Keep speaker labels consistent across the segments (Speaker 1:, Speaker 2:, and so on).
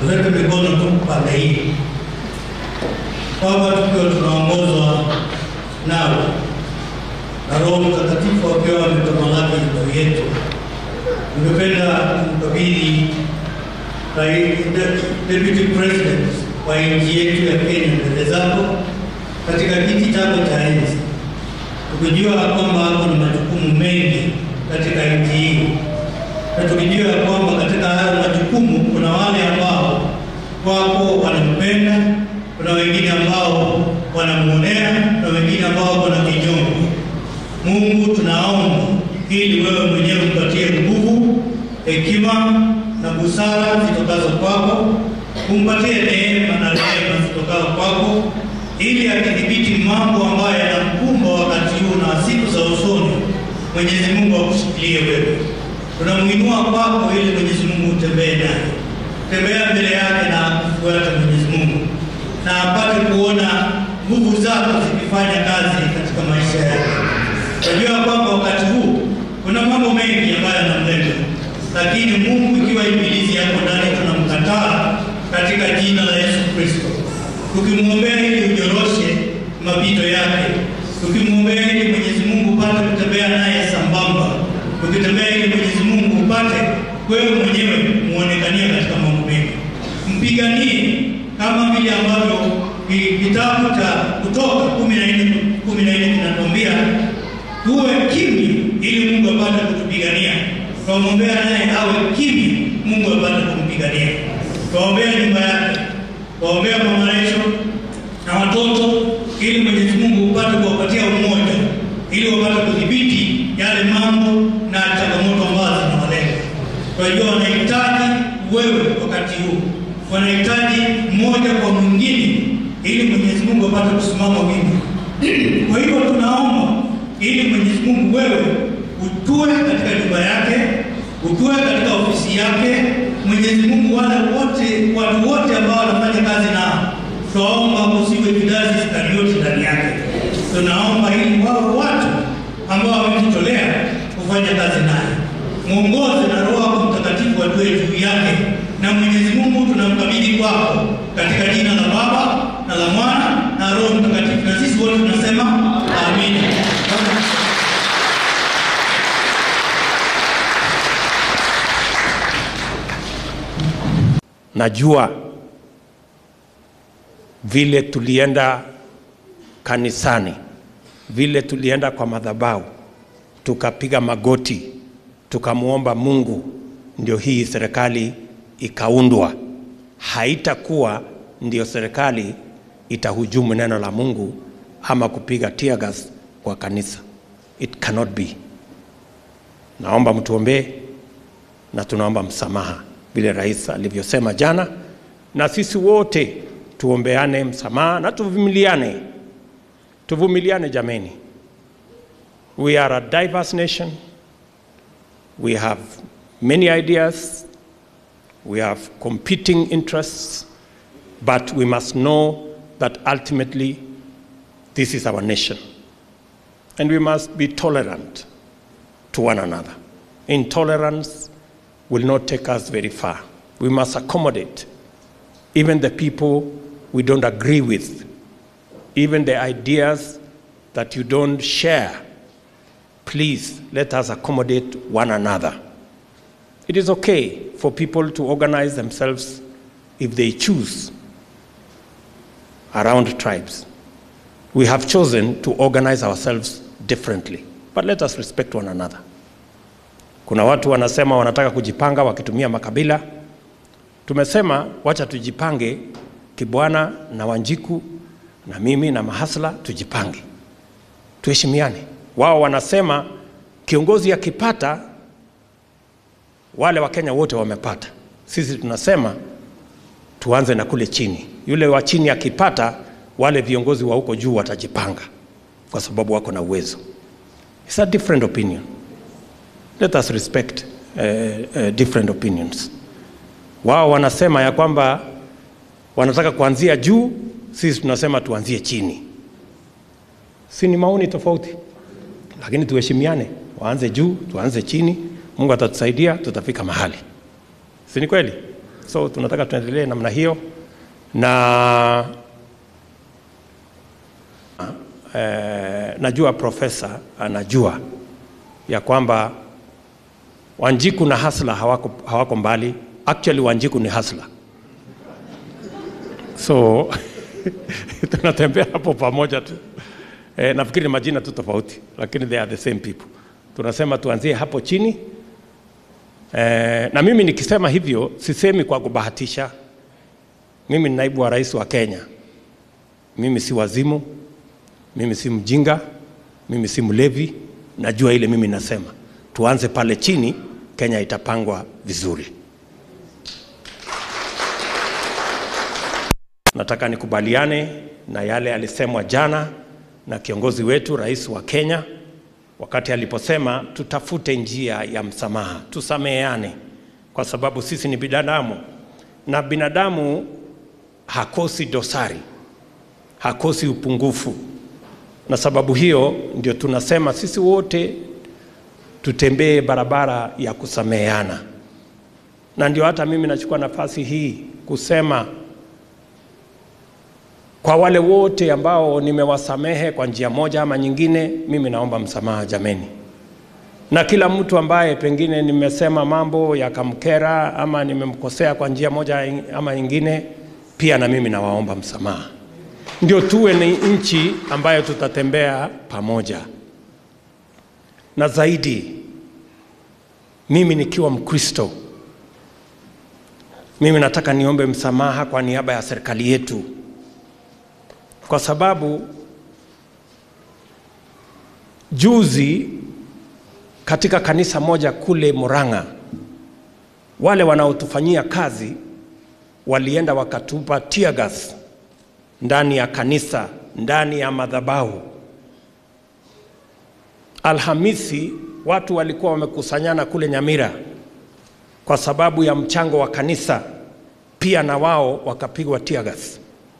Speaker 1: tuweke mikono tu pande hii. Baba, tukiwa tunaongozwa nawe na Roho Mtakatifu akiwa ametamalaki juu yetu, ningependa kumkabidhi Rais- Deputy President wa nchi yetu ya Kenya mbele zako katika kiti chako cha enzi, tukijua kwamba hapo ni majukumu mengi katika nchi hii, na tukijua ya kwamba katika hayo majukumu kuna wale ambao wako wanampenda, kuna wengine ambao wanamwonea na wengine ambao wana kinyongo. Mungu, tunaomba ili wewe mwenyewe umpatie nguvu, hekima na busara zitokazo kwako, umpatie neema na rehema zitokazo kwako, ili akidhibiti mambo ambayo yanamkumba wakati huu na siku za usoni, Mwenyezi Mungu akushikilie wewe. Tunamuinua kwako ili Mwenyezi Mungu utembee naye, tembea mbele yake na kufuata Mwenyezi Mungu, na apate kuona nguvu zako zikifanya kazi katika maisha yake. Najua kwamba wakati huu kuna mambo mengi ambayo yanamleta, lakini Mungu, ikiwa ibilisi yako ndani, tunamkataa katika jina la Yesu Kristo, tukimwombea ili unyoroshe mapito yake, tukimwombea ili Mwenyezi Mungu upate kutembea naye sambamba, tukitembea ili Mwenyezi Mungu upate wewe mwenyewe muonekania katika mambo mengi, mpiganie kama vile ambavyo ki- kitabu cha Kutoka kumi na nne kumi na nne kinatuambia tuwe kimya ili Mungu apate kutupigania. Tuombeana naye awe kimya, Mungu apate kumpigania. Tuombea nyumba yake, tuombea mama Rachel na watoto, ili Mwenyezi Mungu upate kuwapatia umoja, ili wapate kudhibiti yale mambo na changamoto ambazo zinawalenga. Kwa hiyo wanahitaji wewe wakati huu, wanahitaji mmoja kwa mwingine, ili Mwenyezi Mungu apate kusimama wima. Kwa hivyo tunaomba ili Mwenyezi Mungu wewe utue katika nyumba yake, utue katika ofisi yake. Mwenyezi Mungu, wale wote watu wote ambao wanafanya kazi nao, tunaomba usiwe Judasi Iskarioti ndani yake. Tunaomba ili wawe watu ambao wamejitolea kufanya kazi naye, mwongoze na Roho yako Mtakatifu atue juu yake, na Mwenyezi Mungu tunamkabidhi kwako katika jina la Baba na la Mwana na Roho Mtakatifu, na sisi wote tunasema amina.
Speaker 2: Najua vile tulienda kanisani, vile tulienda kwa madhabahu, tukapiga magoti, tukamwomba Mungu, ndio hii serikali ikaundwa. Haitakuwa ndio serikali itahujumu neno la Mungu ama kupiga tear gas kwa kanisa. It cannot be. Naomba mtuombee na tunaomba msamaha vile rais alivyosema jana, na sisi wote tuombeane msamaha na tuvumiliane, tuvumiliane jameni. We are a diverse nation. We have many ideas. We have competing interests, but we must know that ultimately this is our nation. And we must be tolerant to one another. Intolerance will not take us very far. We must accommodate even the people we don't agree with, even the ideas that you don't share. Please let us accommodate one another. It is okay for people to organize themselves if they choose around tribes. We have chosen to organize ourselves differently, but let us respect one another. Kuna watu wanasema wanataka kujipanga wakitumia makabila. Tumesema wacha tujipange, Kibwana na Wanjiku na mimi na Mahasla tujipange, tuheshimiane. Wao wanasema kiongozi akipata, wale Wakenya wote wamepata. Sisi tunasema tuanze na kule chini, yule wa chini akipata, wale viongozi wa huko juu watajipanga, kwa sababu wako na uwezo. It's a different opinion. Let us respect uh, uh, different opinions. Wao wanasema ya kwamba wanataka kuanzia juu, sisi tunasema tuanzie chini. Si ni maoni tofauti, lakini tuheshimiane, waanze juu, tuanze chini. Mungu atatusaidia, tutafika mahali, si ni kweli? So tunataka tuendelee namna hiyo na eh, najua profesa anajua ya kwamba Wanjiku na Hasla hawako, hawako mbali. Actually Wanjiku ni Hasla, so tunatembea hapo pamoja tu. Eh, nafikiri ni majina tu tofauti, lakini they are the same people. Tunasema tuanzie hapo chini eh, na mimi nikisema hivyo sisemi kwa kubahatisha. Mimi ni naibu wa rais wa Kenya. Mimi si wazimu, mimi si mjinga, mimi si mlevi. Najua ile mimi nasema, tuanze pale chini, Kenya itapangwa vizuri. Nataka nikubaliane na yale alisemwa jana na kiongozi wetu rais wa Kenya wakati aliposema tutafute njia ya msamaha, tusameheane, kwa sababu sisi ni binadamu na binadamu hakosi dosari, hakosi upungufu, na sababu hiyo ndio tunasema sisi wote tutembee barabara ya kusameheana, na ndio hata mimi nachukua nafasi hii kusema kwa wale wote ambao nimewasamehe kwa njia moja ama nyingine, mimi naomba msamaha jameni, na kila mtu ambaye pengine nimesema mambo yakamkera ama nimemkosea kwa njia moja ama nyingine, pia na mimi nawaomba msamaha, ndio tuwe ni nchi ambayo tutatembea pamoja. Na zaidi, mimi nikiwa Mkristo, mimi nataka niombe msamaha kwa niaba ya serikali yetu kwa sababu juzi katika kanisa moja kule Murang'a, wale wanaotufanyia kazi walienda wakatupa tear gas ndani ya kanisa, ndani ya madhabahu. Alhamisi watu walikuwa wamekusanyana kule Nyamira kwa sababu ya mchango wa kanisa, pia na wao wakapigwa tear gas.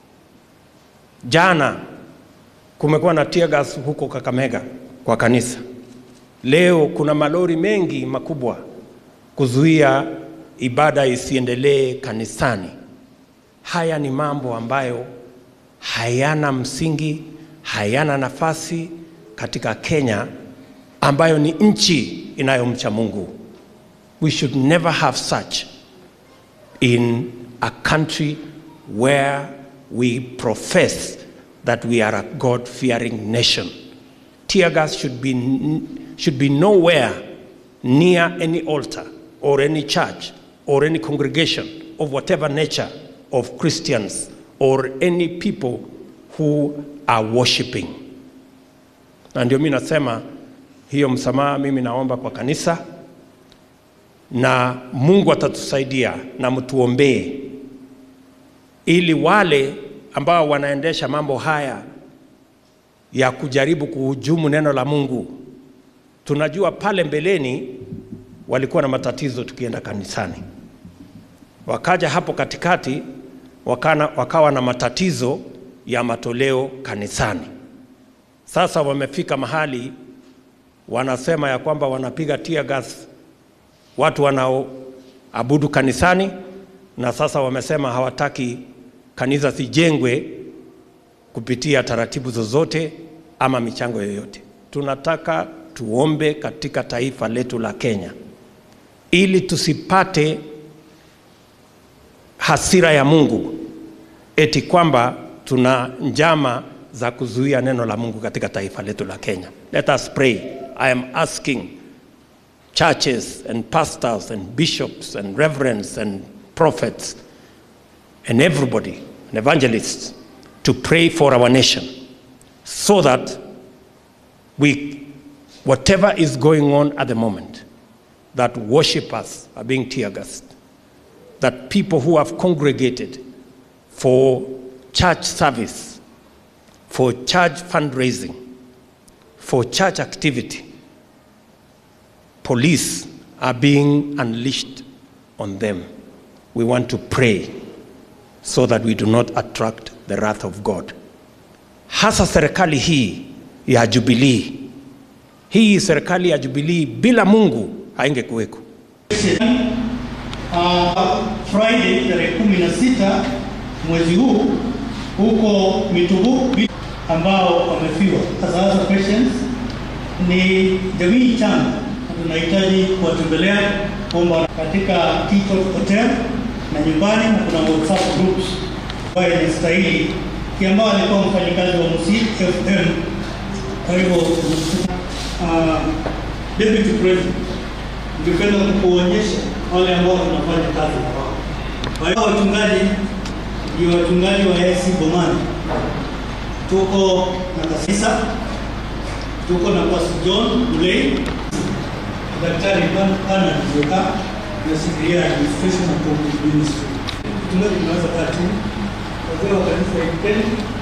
Speaker 2: Jana kumekuwa na tear gas huko Kakamega kwa kanisa. Leo kuna malori mengi makubwa kuzuia ibada isiendelee kanisani. Haya ni mambo ambayo hayana msingi, hayana nafasi katika Kenya ambayo ni nchi inayomcha Mungu. We should never have such in a country where we profess that we are a God fearing nation. Tear gas should be, should be nowhere near any altar or any church or any congregation of whatever nature of Christians or any people who are worshiping. Na ndio mimi nasema hiyo msamaha mimi naomba kwa kanisa na Mungu atatusaidia na mtuombee ili wale ambao wanaendesha mambo haya ya kujaribu kuhujumu neno la Mungu, tunajua pale mbeleni walikuwa na matatizo tukienda kanisani, wakaja hapo katikati wakana, wakawa na matatizo ya matoleo kanisani. Sasa wamefika mahali wanasema ya kwamba wanapiga tear gas watu wanaoabudu kanisani, na sasa wamesema hawataki kanisa zijengwe kupitia taratibu zozote ama michango yoyote. Tunataka tuombe katika taifa letu la Kenya ili tusipate hasira ya Mungu eti kwamba tuna njama za kuzuia neno la Mungu katika taifa letu la Kenya. Let us pray. I am asking churches and pastors and bishops and reverends and prophets and everybody, and evangelists, to pray for our nation so that we, whatever is going on at the moment, that worshippers are being tear gassed, that people who have congregated for church service, for church fundraising, for church activity, police are being unleashed on them. We want to pray so that we do not attract the wrath of God. Hasa serikali hii ya Jubilee, hii serikali ya Jubilee bila Mungu haingekuweko.
Speaker 1: Uh, Friday tarehe kumi na sita mwezi huu huko Mitubu ambao wamefiwa. Sasa patients ni jamii changa na tunahitaji kuwatembelea kwamba katika Tito Hotel na nyumbani, na kuna WhatsApp groups ambayo inastahili ambao alikuwa mfanyikazi wa Musi FM. Kwa hivyo uh, Deputy President, ningependa kukuonyesha wale ambao tunafanya kazi na wao. Kwa hiyo wachungaji ndio wachungaji wa AIC Bomani, tuko na Kasisa, tuko na Pastor John Mulei, Daktari Pana Nzioka, nasikiria administration na public ministry. Mchungaji, tunaweza kaa chini, wazee wa kanisa hili